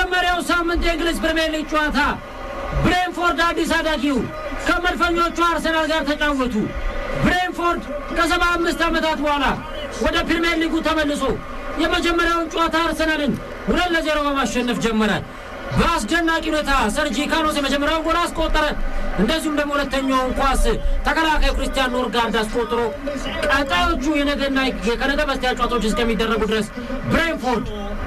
በመጀመሪያው ሳምንት የእንግሊዝ ፕሪምየር ሊግ ጨዋታ ብሬንፎርድ አዲስ አዳጊው ከመድፈኞቹ አርሰናል ጋር ተጫወቱ። ብሬንፎርድ ከሰባ አምስት ዓመታት በኋላ ወደ ፕሪምየር ሊጉ ተመልሶ የመጀመሪያውን ጨዋታ አርሰናልን ሁለት ለዜሮ በማሸነፍ ጀመረ። በአስደናቂ ሁኔታ ሰርጂ ካኖስ የመጀመሪያውን ጎል አስቆጠረ። እንደዚሁም ደግሞ ሁለተኛውን ኳስ ተከላካዩ ክርስቲያን ኖርጋርድ አስቆጥሮ ቀጣዮቹ የነገና ከነገ በስቲያ ጨዋታዎች እስከሚደረጉ ድረስ ብሬንፎርድ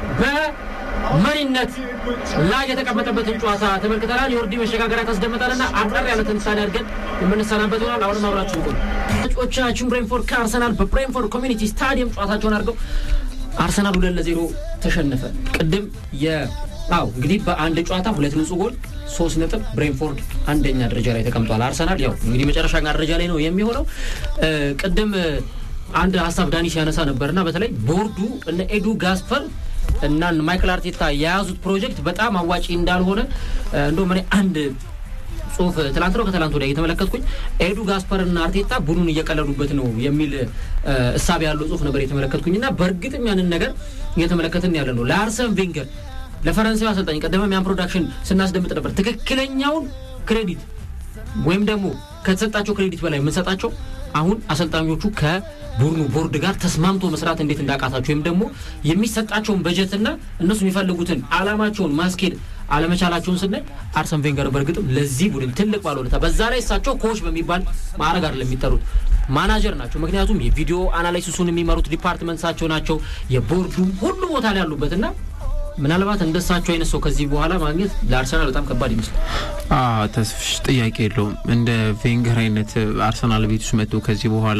በመሪነት ላይ የተቀመጠበትን ጨዋታ ተመልክተናል። የወርዲ መሸጋገሪያ ታስደምጠንና አጠር ያለ ትንታኔ አድርገን የምንሰናበት ይሆናል። አሁንም አብራችሁ ቆዩ። ተጫዋቾቻችን ብሬንፎርድ ከአርሰናል በብሬንፎርድ ኮሚኒቲ ስታዲየም ጨዋታቸውን አድርገው አርሰናል ሁለት ለዜሮ ተሸነፈ። ቅድም የ አው እንግዲህ በአንድ ጨዋታ ሁለት ንጹህ ጎል ሶስት ነጥብ ብሬንፎርድ አንደኛ ደረጃ ላይ ተቀምጧል። አርሰናል ያው እንግዲህ መጨረሻ ደረጃ ላይ ነው የሚሆነው። ቅድም አንድ ሀሳብ ዳኒ ሲያነሳ ነበርና በተለይ ቦርዱ እነ ኤዱ ጋስፐር እና ማይክል አርቴታ የያዙት ፕሮጀክት በጣም አዋጪ እንዳልሆነ እንደውም እኔ አንድ ጽሁፍ ትላንት ነው ከትላንት ወዲያ እየተመለከትኩኝ ኤዱ ጋስፐር እና አርቴታ ቡድኑን እየቀለዱበት ነው የሚል እሳቤ ያለው ጽሁፍ ነበር የተመለከትኩኝ እና በእርግጥም ያንን ነገር እየተመለከትን ያለ ነው ለአርሰን ቬንገር ለፈረንሳዊ አሰልጣኝ ቀደመም ያን ፕሮዳክሽን ስናስደምጥ ነበር። ትክክለኛውን ክሬዲት ወይም ደግሞ ከተሰጣቸው ክሬዲት በላይ የምንሰጣቸው አሁን አሰልጣኞቹ ከቡድኑ ቦርድ ጋር ተስማምቶ መስራት እንዴት እንዳቃታቸው ወይም ደግሞ የሚሰጣቸውን በጀትና እነሱ የሚፈልጉትን አላማቸውን ማስኬድ አለመቻላቸውን ስናይ አርሰን ቬንገር በእርግጥም ለዚህ ቡድን ትልቅ ባለውለታ፣ በዛ ላይ እሳቸው ኮች በሚባል ማዕረግ አይደለም የሚጠሩት ማናጀር ናቸው። ምክንያቱም የቪዲዮ አናላይሲሱን የሚመሩት ዲፓርትመንትሳቸው ናቸው። የቦርዱ ሁሉ ቦታ ላይ ያሉበት እና ምናልባት እንደሳቸው አይነት ሰው ከዚህ በኋላ ማግኘት ለአርሰናል በጣም ከባድ ይመስላል። ተስፍሽ ጥያቄ የለውም። እንደ ቬንገር አይነት አርሰናል ቤት ውስጥ መጥቶ ከዚህ በኋላ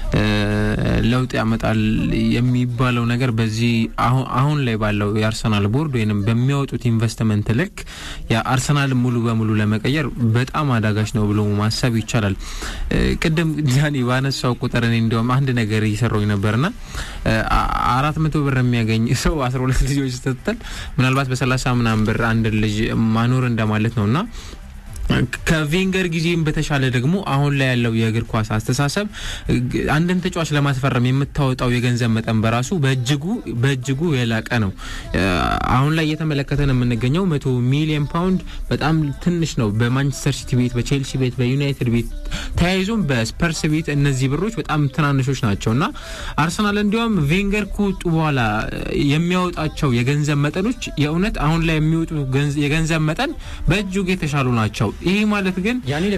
ለውጥ ያመጣል የሚባለው ነገር በዚህ አሁን ላይ ባለው የአርሰናል ቦርድ ወይም በሚያወጡት ኢንቨስትመንት ልክ የአርሰናል ሙሉ በሙሉ ለመቀየር በጣም አዳጋች ነው ብሎ ማሰብ ይቻላል። ቅድም ዳኒ ባነሳው ቁጥር እኔ እንዲያውም አንድ ነገር እየሰራኝ ነበርና አራት መቶ ብር የሚያገኝ ሰው አስራ ሁለት ልጆች ስትል ምናልባት በሰላሳ ምናምን ብር አንድ ልጅ ማኖር እንደማለት ነውና ከቬንገር ጊዜም በተሻለ ደግሞ አሁን ላይ ያለው የእግር ኳስ አስተሳሰብ አንድን ተጫዋች ለማስፈረም የምታወጣው የገንዘብ መጠን በራሱ በእጅጉ በእጅጉ የላቀ ነው። አሁን ላይ እየተመለከተን የምንገኘው መቶ ሚሊዮን ፓውንድ በጣም ትንሽ ነው። በማንቸስተር ሲቲ ቤት፣ በቼልሲ ቤት፣ በዩናይትድ ቤት ተያይዞም በስፐርስ ቤት እነዚህ ብሮች በጣም ትናንሾች ናቸው እና አርሰናል እንዲያውም ቬንገር ከወጡ በኋላ የሚያወጣቸው የገንዘብ መጠኖች የእውነት አሁን ላይ የሚወጡ የገንዘብ መጠን በእጅጉ የተሻሉ ናቸው። ይሄ ማለት ግን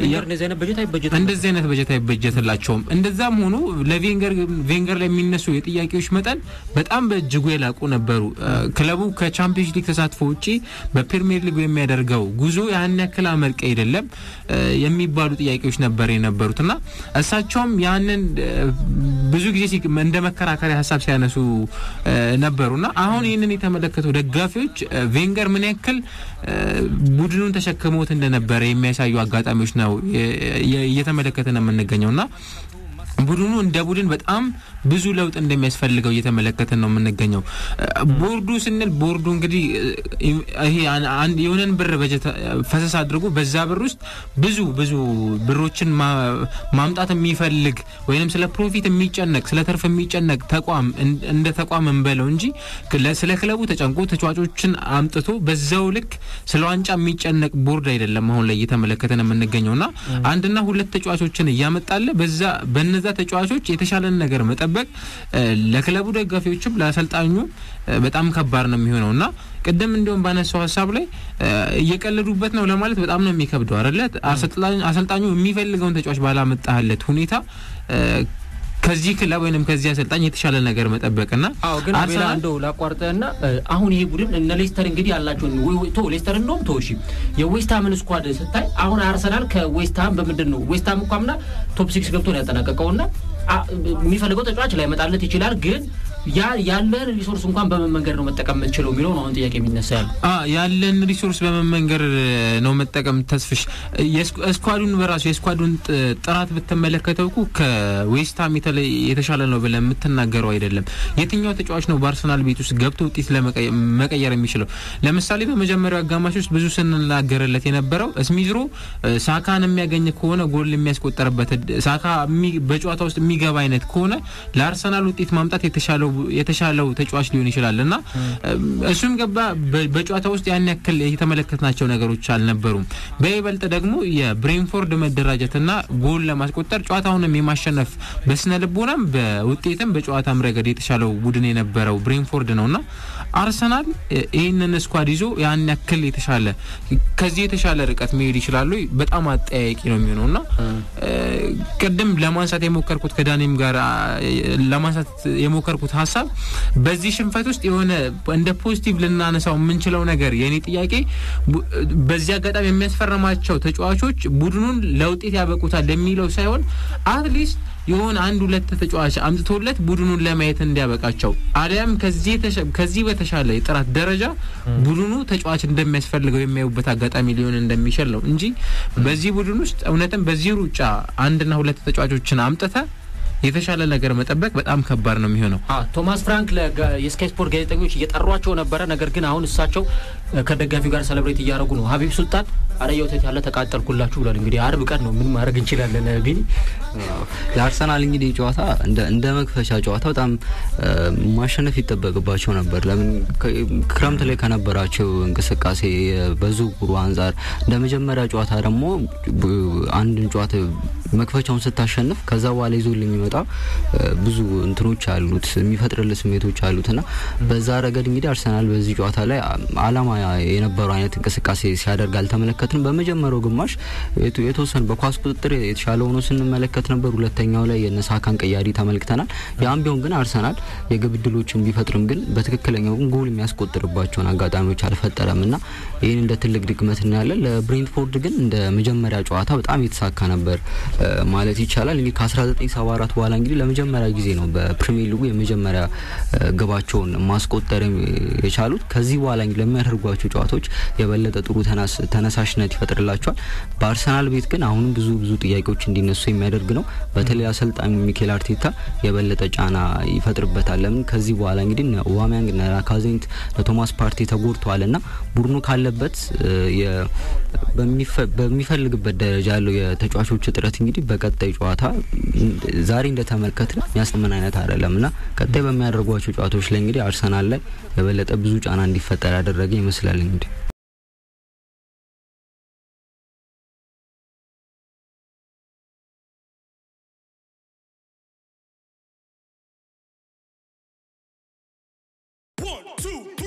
እንደዚህ አይነት በጀት አይበጀትላቸውም። እንደዛም ሆኖ ለቬንገር ቬንገር ላይ የሚነሱ የጥያቄዎች መጠን በጣም በእጅጉ የላቁ ነበሩ። ክለቡ ከቻምፒዮንስ ሊግ ተሳትፎ ውጪ በፕሪሚየር ሊግ የሚያደርገው ጉዞ ያን ያክል አመርቂ አይደለም የሚባሉ ጥያቄዎች ነበር የነበሩት እና እሳቸውም ያንን ብዙ ጊዜ እንደ መከራከሪያ ሀሳብ ሲያነሱ ነበሩና አሁን ይህንን የተመለከቱ ደጋፊዎች ቬንገር ምን ያክል ቡድኑን ተሸክሞት እንደነበረ የሚያሳዩ አጋጣሚዎች ነው እየተመለከትን የምንገኘው እና ቡድኑ እንደ ቡድን በጣም ብዙ ለውጥ እንደሚያስፈልገው እየተመለከትን ነው የምንገኘው። ቦርዱ ስንል ቦርዱ እንግዲህ ይሄ የሆነን ብር በጀት ፈሰስ አድርጎ በዛ ብር ውስጥ ብዙ ብዙ ብሮችን ማምጣት የሚፈልግ ወይም ስለ ፕሮፊት የሚጨነቅ ስለ ትርፍ የሚጨነቅ ተቋም እንደ ተቋም እንበለው እንጂ ስለ ክለቡ ተጨንቆ ተጫዋቾችን አምጥቶ በዛው ልክ ስለ ዋንጫ የሚጨነቅ ቦርድ አይደለም አሁን ላይ እየተመለከትን የምንገኘው እና አንድና ሁለት ተጫዋቾችን እያመጣለ በዛ በነዛ ተጫዋቾች የተሻለን ነገር መጠበቅ ለክለቡ ደጋፊዎችም ለአሰልጣኙ በጣም ከባድ ነው የሚሆነው እና ቅድም እንዲሁም ባነሳው ሀሳብ ላይ እየቀለዱበት ነው ለማለት በጣም ነው የሚከብደው አይደለ? አሰልጣኙ የሚፈልገውን ተጫዋች ባላመጣለት ሁኔታ ከዚህ ክለብ ወይንም ከዚህ አሰልጣኝ የተሻለ ነገር መጠበቅና አዎ ግን አቤላ እንደው ላቋርጠና አሁን ይሄ ቡድን እነ ሌስተር እንግዲህ ያላቸውን ቶ ሌስተር እንደውም ቶ እሺ የዌስትሃምን ስኳድ ስታይ አሁን አርሰናል ከዌስትሃም በምንድን ነው ዌስትሃም እንኳን ምና ቶፕ ሲክስ ገብቶ ነው ያጠናቀቀውና የሚፈልገው ተጫዋች ላይ መጣለት ይችላል ግን ያ ያለን ሪሶርስ እንኳን በምን መንገድ ነው መጠቀም የምትችለው የሚለው ነው አሁን ጥያቄ የሚነሳ ያለ ያለን ሪሶርስ በምን መንገድ ነው መጠቀም ተስፍሽ ስኳዱን በራሱ የስኳዱን ጥራት ብትመለከተው እኮ ከዌስትሃም የተሻለ ነው ብለን የምትናገረው አይደለም። የትኛው ተጫዋች ነው በአርሰናል ቤት ውስጥ ገብቶ ውጤት መቀየር የሚችለው? ለምሳሌ በመጀመሪያው አጋማሽ ውስጥ ብዙ ስንናገርለት የነበረው ስሚዝሮ ሳካን የሚያገኝ ከሆነ ጎል የሚያስቆጠርበት ሳካ በጨዋታ ውስጥ የሚገባ አይነት ከሆነ ለአርሰናል ውጤት ማምጣት የተሻለው የተሻለው ተጫዋች ሊሆን ይችላል እና እሱም ገባ በጨዋታ ውስጥ ያን ያክል የተመለከትናቸው ነገሮች አልነበሩም። በይበልጥ ደግሞ የብሬንፎርድ መደራጀትና ጎል ለማስቆጠር ጨዋታውንም የማሸነፍ በስነ ልቦናም በውጤትም በጨዋታም ረገድ የተሻለው ቡድን የነበረው ብሬንፎርድ ነውና አርሰናል ይህንን ስኳድ ይዞ ያን ያክል የተሻለ ከዚህ የተሻለ ርቀት መሄድ ይችላሉ? በጣም አጠያያቂ ነው የሚሆነው እና ቅድም ለማንሳት የሞከርኩት ከዳኒም ጋር ለማንሳት የሞከርኩት ሀሳብ በዚህ ሽንፈት ውስጥ የሆነ እንደ ፖዚቲቭ ልናነሳው የምንችለው ነገር የእኔ ጥያቄ በዚህ አጋጣሚ የሚያስፈርማቸው ተጫዋቾች ቡድኑን ለውጤት ያበቁታል የሚለው ሳይሆን አትሊስት የሆነ አንድ ሁለት ተጫዋች አምጥቶለት ቡድኑን ለማየት እንዲያበቃቸው አሊያም ከዚህ በተሻለ የጥራት ደረጃ ቡድኑ ተጫዋች እንደሚያስፈልገው የሚያዩበት አጋጣሚ ሊሆን እንደሚችል ነው እንጂ በዚህ ቡድን ውስጥ እውነትም በዚህ ሩጫ አንድና ሁለት ተጫዋቾችን አምጥተ የተሻለ ነገር መጠበቅ በጣም ከባድ ነው የሚሆነው። ቶማስ ፍራንክ የስካይ ስፖርት ጋዜጠኞች እየጠሯቸው ነበረ። ነገር ግን አሁን እሳቸው ከደጋፊው ጋር ሰለብሬት እያደረጉ ነው። ሀቢብ ሱልጣን አረየው ተት ያለ ተቃጠልኩላችሁ ብሏል። እንግዲህ አርብ ቀን ነው ምን ማድረግ እንችላለን? ቢኒ ለአርሰናል እንግዲህ ጨዋታ እንደ መክፈቻ ጨዋታ በጣም ማሸነፍ ይጠበቅባቸው ነበር። ለምን ክረምት ላይ ከነበራቸው እንቅስቃሴ በዝውውሩ አንጻር እንደ መጀመሪያ ጨዋታ ደግሞ አንድን ጨዋታ መክፈቻውን ስታሸንፍ ከዛ በኋላ ይዞ የሚመጣ ብዙ እንትኖች አሉት የሚፈጥርል ስሜቶች አሉት እና በዛ ረገድ እንግዲህ አርሰናል በዚህ ጨዋታ ላይ አላማ የነበረው አይነት እንቅስቃሴ ሲያደርግ አልተመለከትንም። በመጀመሪያው ግማሽ የተወሰኑ በኳስ ቁጥጥር የተሻለ ሆኖ ስንመለከት ነበር። ሁለተኛው ላይ የነሳካን ቀያሪ ተመልክተናል። ያም ቢሆን ግን አርሰናል የግብ ዕድሎችን ቢፈጥርም ግን በትክክለኛው ግን ጎል የሚያስቆጥርባቸውን አጋጣሚዎች አልፈጠረም እና ይህን እንደ ትልቅ ድክመት እናያለን። ለብሬንትፎርድ ግን እንደ መጀመሪያ ጨዋታ በጣም የተሳካ ነበር ማለት ይቻላል። እንግዲህ ከ1974 በኋላ እንግዲህ ለመጀመሪያ ጊዜ ነው በፕሪሚየር ሊጉ የመጀመሪያ ግባቸውን ማስቆጠር የቻሉት። ከዚህ በኋላ እንግዲህ ለሚያደርጓቸው ጨዋታዎች የበለጠ ጥሩ ተነሳሽነት ይፈጥርላቸዋል። በአርሰናል ቤት ግን አሁንም ብዙ ብዙ ጥያቄዎች እንዲነሱ የሚያደርግ ነው። በተለይ አሰልጣኙ ሚኬል አርቴታ የበለጠ ጫና ይፈጥርበታል። ለምን ከዚህ በኋላ እንግዲህ ኦባሜያንግ፣ ላካዜንት፣ ቶማስ ፓርቲ ተጎድተዋል እና ቡድኑ ካለበት በሚፈልግበት ደረጃ ያለው የተጫዋቾች እጥረት እንግዲህ በቀጣይ ጨዋታ ዛሬ እንደተመለከት ነው የሚያስምን አይነት አይደለም እና ቀጣይ በሚያደርጓቸው ጨዋታዎች ላይ እንግዲህ አርሰናል ላይ የበለጠ ብዙ ጫና እንዲፈጠር ያደረገ ይመስላል እንግዲህ One, two,